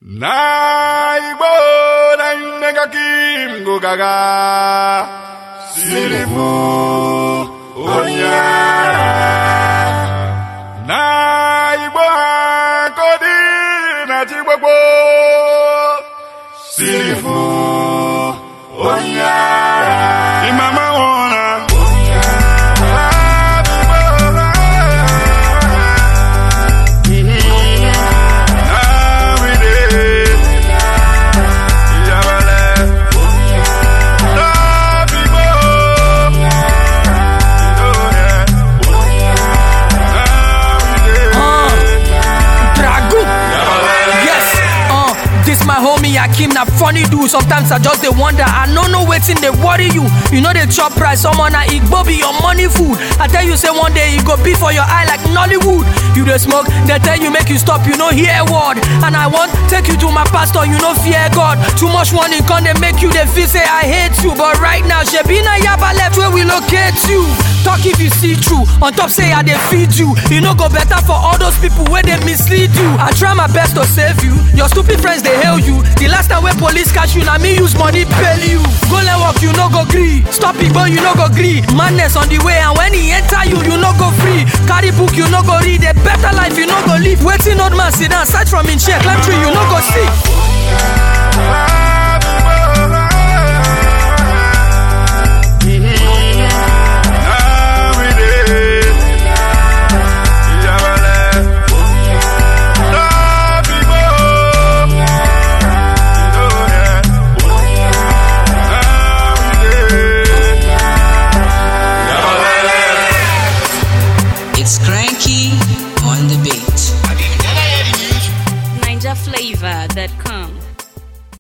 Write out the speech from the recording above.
na igbo na nnega kim go gaga sirifu onye agha. na igbo ha kodi na chi gbogbo sirifu onye agha. imama nwụra Dragu. Yes, uh, this my homie Akim na funny dude. Sometimes I just dey wonder, I no know wetin dey worry you. You know dey chop price, someone na Igbo be your money food. I tell you say one day e go be for your eye like Nollywood. You dey smoke, they tell you make you stop, you no hear word. And I want take you to my pastor, you no fear God. Too much warning come dey make you dey feel say I hate you, but right now shebi na yaba left where we locate you. Talk if you see true, on top say I dey feed you. E no go better for all those people wey dey mislead you. I try my best to save you, your stupid friends dey hail you. The last time wey police catch you, na me use money bail you. Go learn work, you no go gree. Stop igbo, you no go gree. Madness on the way, and when e enter you, you no go free. Carry book, you no go read. A better life, you no go live. Wetin old man sit down, search from him chair, climb tree, you no go see. It's cranky on the beat. NinjaFlavor.com.